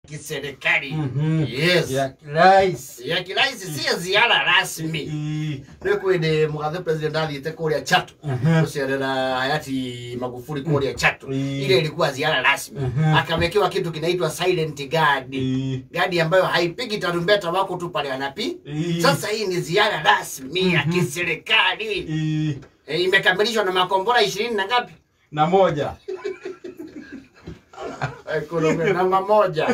kiserikali Mhm. yes ya rais ya kiraisi si ya ziara rasmi Ii. nä kwä ndä må gathe president athiä kå rä a chatu Mhm. gå cerera hayati magufuri kå rä a chatu Mm. ile ilikuwa ziara rasmi Mhm. akawekewa kitu kinaitwa silent guard Ii. gadi ambayo haipigi tarumbeta wako tu pale anapi Ii. sasa hii ni ziara rasmi ya kiserikali Ii. e, imekamilishwa na makombora ishirini na ngapi na moja Ekonomia namba moja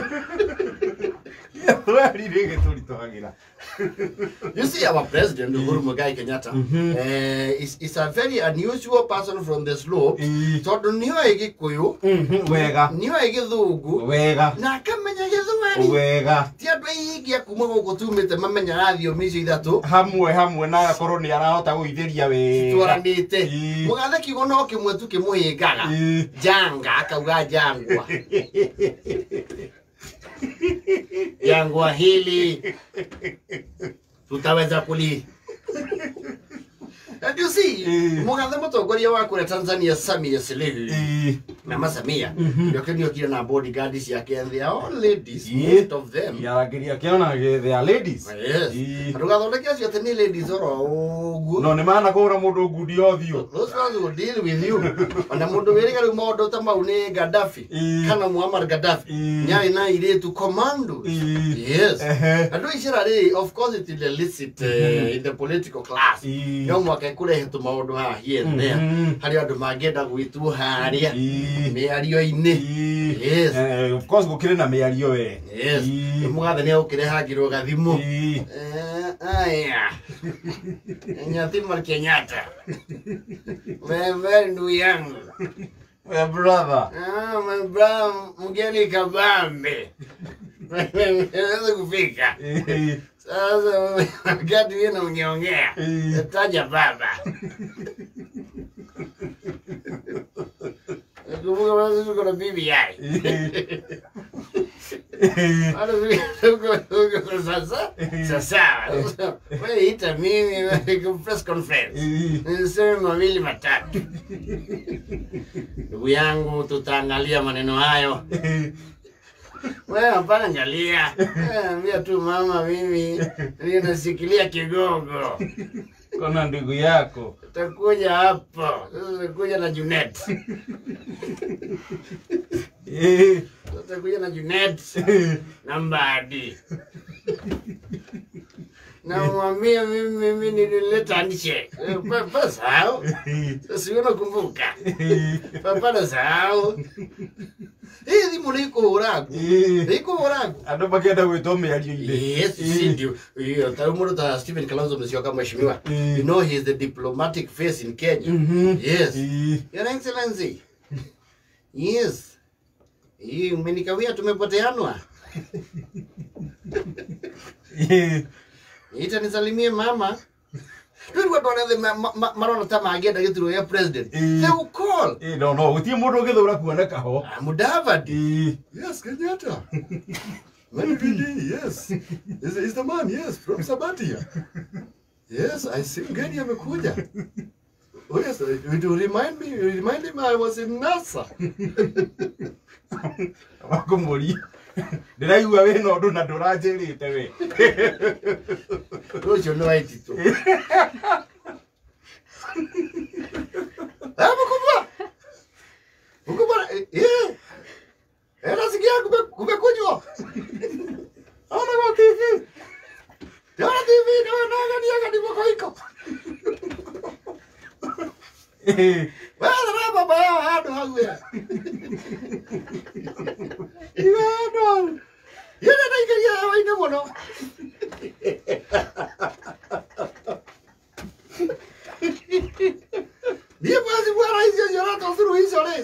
rĩrĩgĩ tũritũhagĩra You see, our president, Uhuru Muigai Kenyatta, Mhm. uh, is, is a very unusual person from the slopes. Ii. Tondũ nĩoĩ Gĩkũyũ, Mhm, wega nĩoĩ Gĩthũngũ, wega na akamenya Gĩthweri. wega Ti andũ aingĩ a kuma gũkũ tumĩte mamenya thiomi icio ithatũ hamwe hamwe na agakorwo nĩ arahota gũithĩria wega twaranĩte. Ii. Mũgathe kiugo no kĩmwe tu kĩmũhĩngaga. Ii. Janga akauga jangwa. Jangwa hili tutaweza kuli And you see, Ii. mũgathe mũtongoria wa kũrĩa Tanzania Samia Suluhu Ii. Mama Samia Mhm. nĩokire nĩokire na bodyguard ciake and they are all ladies Ii. most of them Kĩarangĩria kĩona gĩ- they are ladies yes Ii. ndũgathondeke acio atĩ nĩ ladies oro ũguo no nĩ manakũra mũndũ ngundi othiũ Those ones will deal with you. Ona mũndũ wĩrĩga rĩu maũndũ ta mau nĩ Gaddafi Ii. kana Muammar Gaddafi Ii. nyarĩ na airĩtu commando Ii. yes Ehe. andũ icera rĩ of course it will elicit uh, in the political class Ii. no mwaka ĩkũrehe tũmaũndũ haha here and there Mhm. harĩ andũ mangĩenda gwĩtuo harĩa Ii. mĩario-inĩ Ii. Yes. Eh, of course gũkĩrĩ na mĩario we yes Ii. mũgathe nĩ agũkĩrehangĩrwo gathimũ Ii. Eh, aya nyathima Kenyatta wewe ndugu yangu My brother Ah, my brother mgeni kabambe naweza kufika Ii. sasa wakati wewe ungeongea Eh. taja baba kumbuka basi tuko na bibi yai Ii. Hata tuko tuko sasa sasa wewe ita mimi wewe press conference Ii. niseme mawili matatu ndugu yangu tutaangalia maneno hayo Ii. wewe hapana angalia Wewe ambia tu mama mimi ninasikilia kigogo kona ndugu yako utakuja hapo sasa utakuja na Junet Ii. utakuja na Junet na Mbadi na mwambie mimi mimi nilileta nje papa sahau sasa unakumbuka Ii. papa sahau hii thimu nĩ ikũhũragwo Ii. nĩ ikũhũragwo andå makenda gwä two mä ario-inä Yes, si ndio. Hiyo tayo mũndũ ta Stephen Kalonzo Musyoka mheshimiwa. Mm. You know he is the diplomatic face in Kenya. Mhm. Yes. Your Excellency. Yes. Hii umenikawia tumepoteanwa. Ita nisalimie mama. Rĩu andũ arĩa othe ma- ma- ma- marona ta mangĩenda gĩturwa gĩa president. Mm. They will call. no no gå tiä må ndå å gä thå ra kuoneka ho Ah, Mudavadi. Yes, Kenyatta. Madividi, yes. Is, is the man, yes, from Sabatia. Yes, I see mgeni amekuja. Oh yes, uh, to remind me, remind him I was in NASA. wakå må ria ndä raigua wä na å ndå na ndå ranjä rä te we Rũciũ nĩ waititũ. Ah, mkubwa. Mkubwa, eh, eh. Eh, nasikia kume- kumekunywa. Ona kwa TV. Ona TV, nawe naangalia kadi moko iko. Wewe na baba yao hado hawe. Iwano. Yeye ndaikaria hawa ine muno. Ndiye basi bwana hizo ziorato suluhisho le.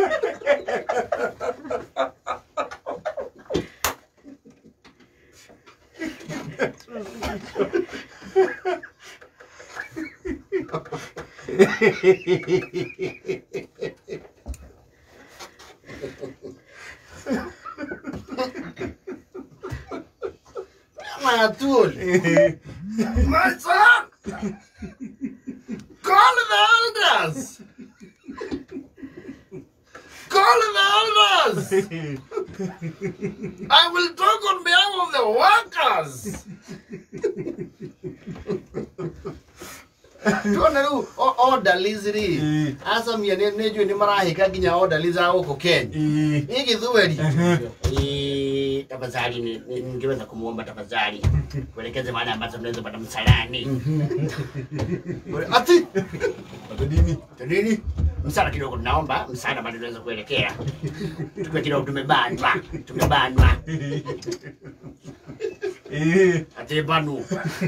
Matul. My son. Call the elders. Call the elders. I will talk on behalf of the workers. tuona riu orderlies ri Ĩĩ. acamia nä njå nä marahä nginya orderlies a gå kå kenya Ĩĩ. hii githweri Eh, tafadhali ni- ni- ningeweza kumwomba tafadhali kuelekeze mahali ambazo tunaweza pata msalani ati Ati nini? nini msala kidogo tunaomba msaada bado tunaweza kuelekea tukiwa kidogo tumebanwa tumebanwa Ĩĩ. ati banu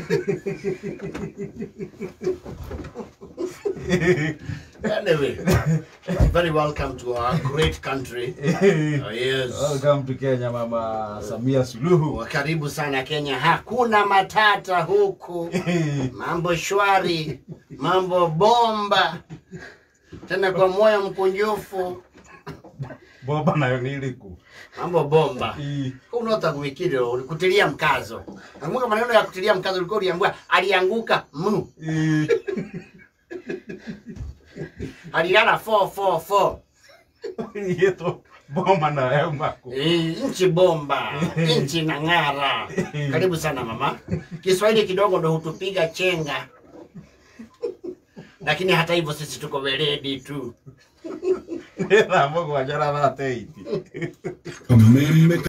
anyway very welcome to our great country Ĩĩ. oh, yes Welcome to Kenya Mama Samia Suluhu. karibu sana kenya hakuna matata huku Ĩĩ. mambo shwari mambo bomba tena kwa moyo mkunjufu Bomba nayo nĩ ĩrĩkũ? mambo bomba Ĩĩ. unota kuwikiro kutilia mkazo nakumbuka maneno ya kutilia mkazo ulikuwa uliambiwa alianguka mu Ĩĩ. alilala 444 Ĩĩtwo bomba nayo yauma kũ? Eh, nchi bomba nchi na ng'ara karibu sana mama kiswahili kidogo ndo hutupiga chenga lakini hata hivyo sisi tuko weledi tu Nĩ thaa mũgwanja na thate iti. Meme